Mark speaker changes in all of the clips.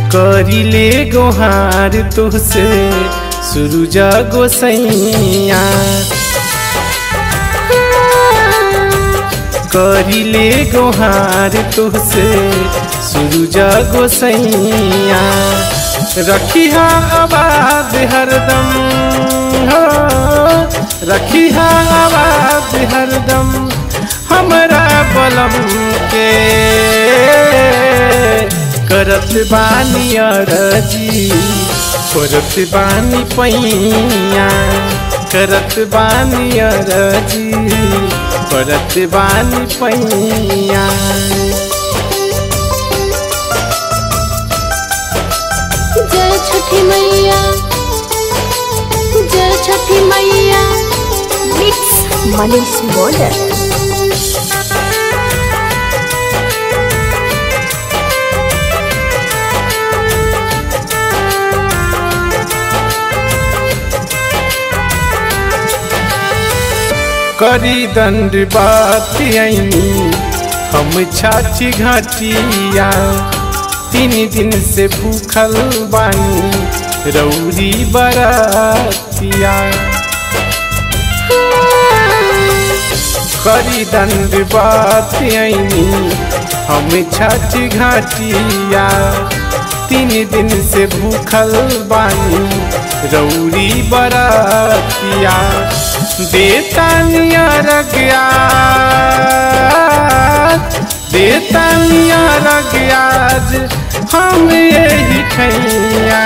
Speaker 1: करिले गोहार तुहसे सुरुजा गोसैया करिले गोहार तुहसे सुरुजा गोसैया रखिहा आवाज हरदम हो रखिहा आवाज हरदम हमरा बलम के करत बानी अरजी करत बानी पैया करत बानी अरजी करत बानी पैया
Speaker 2: जय छठी मैया जय छठी मैया मिक्स मनीष बॉर्डर
Speaker 1: करी दंड बात आईनी हम छाची घाटिया तीन दिन से भूखल बानी रौरी बरातिया करी दंड बात आईनी हम छाची घाटिया तीन दिन से भूखल बानी रौरी बरातिया देतानिया रगया देतानिया रगयाज हम यही खैया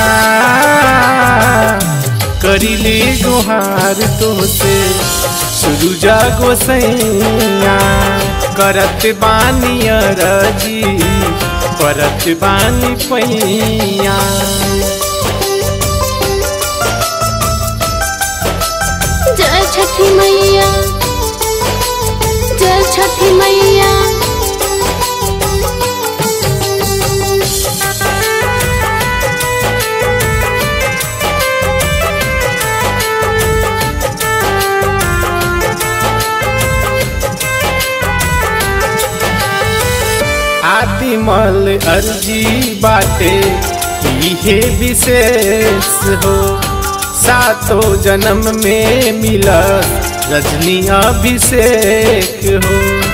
Speaker 1: करिले गुहार तोसे सुरुजा गोसैया करत बानी अरजी परत बानी पैया
Speaker 2: जय छठी मैया जय छठी मैया
Speaker 1: आदिमल अर्जी बाटे इहे विशेष हो सातो जन्म में मिला रजनी अभिषेक हो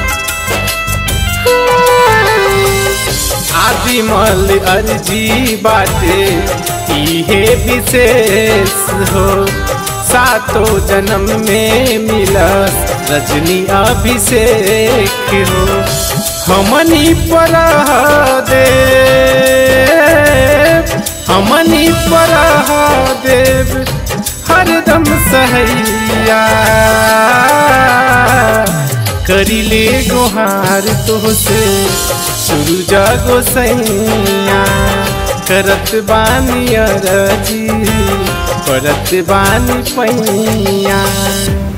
Speaker 1: आदिमल अर्जी बाटे इहे विशेष हो सातो जन्म में मिला रजनी अभिषेक हो हमनी पर दे हमनी पर देव हरदम सहैया करिले गोहार तोसे सुरुजा गोसैया करत बानी अरजी करत बानी पैया